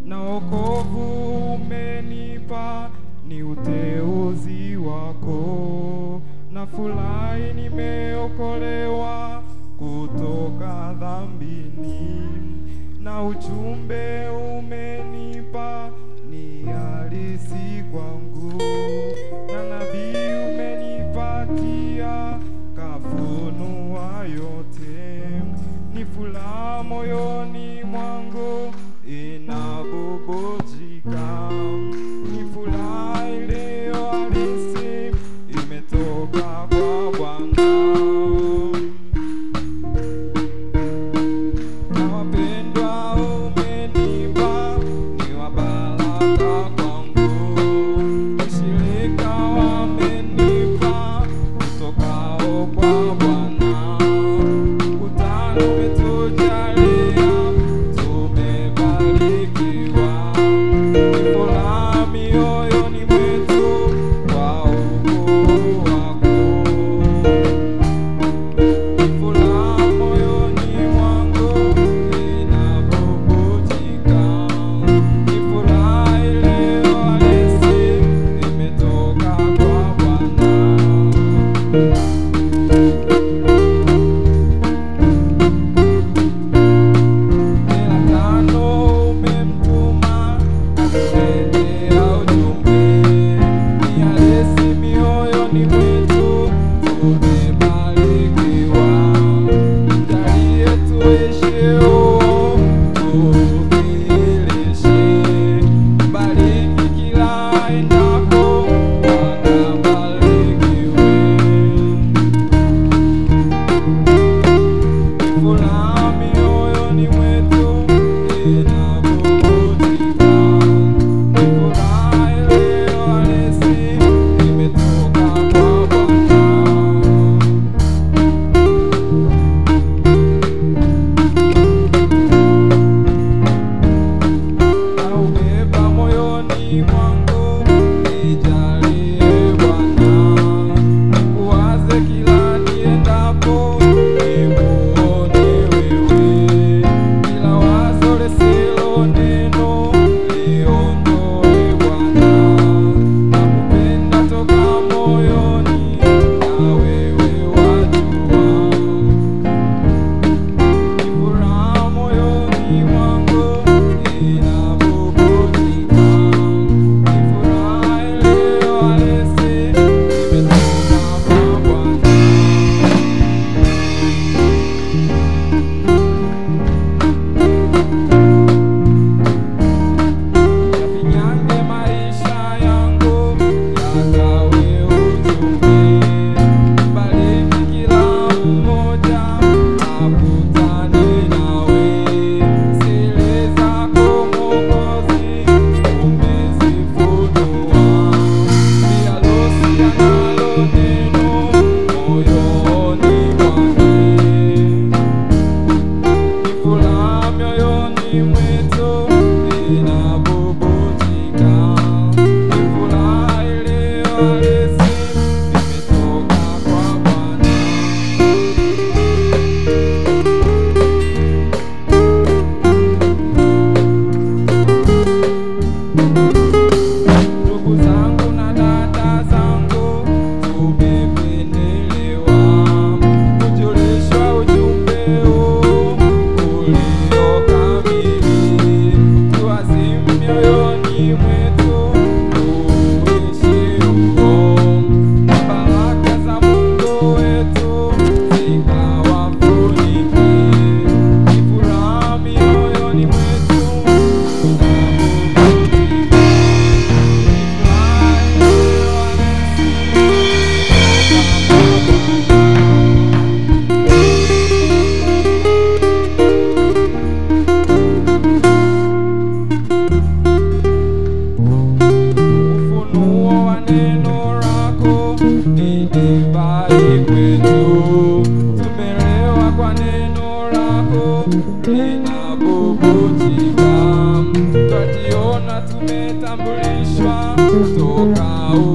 na wokovu umenipa ni uteuzi wako, na furahi nimeokolewa kutoka dhambini, na ujumbe umenipa ni halisi kwangu, na nabii umenipatia kafunua yote, ni furaha moyoni mwangu inabubujika, ni furaha iliyo halisi imetoka kwa Bwana na wapendwa umenipa ni wa baraka kwangu, ushirika wamenipa utokao kwa Bwana, mkutano umetujalia tumebarikiwa, ni furaha mioyoni mwetu kwa ukuu wako furaha moyoni mwangu inabubujika, ni furaha iliyo halisi imetoka kwa Bwana. Kila tano umemtuma atuletea ujumbe, ni halisi mioyoni mwetu tumebarikiwa. Jalie tuishi huo, tuukilishe. Bariki kila endako, wakabarikiwe. Furaha mioyoni mwetu inabubujika, ni furaha iliyo halisi imetoka kwa Bwana. Naubeba moyoni mwangu, nijalie Bwana, nikuwaze kila niendapo, nikuone wewe, kila wazo lisilo neno, liondoe Bwana, nakupenda toka moyoni, na wewe wajua ni furaha moyoni mwangu inabubujika, ni furaha iliyo halisi imetoka kwa Bwana. Yafinyange maisha yangu yakawe ujumbe, bariki kila mmoja akutane nawe. Siri zako Mwokozi umezifunua, pia losi analo neno moyoni mwake ni furaha mioyoni mwetu inabubujika, ni furaha iliyo halisi imetoka kwa Bwana. Ndugu zangu na dada zangu, tumependelewa kujulishwa ujumbe huu ulio kamili, tuazime mioyoni mwetu tuishi huo, na baraka za Mungu wetu zikawafunike, ni furaha mioyoni mwetu inabubujika. Ufunuo wa neno lako ni divai kwetu, tumelewa kwa neno lako linabubujika, twajiona tumetambulishwa toka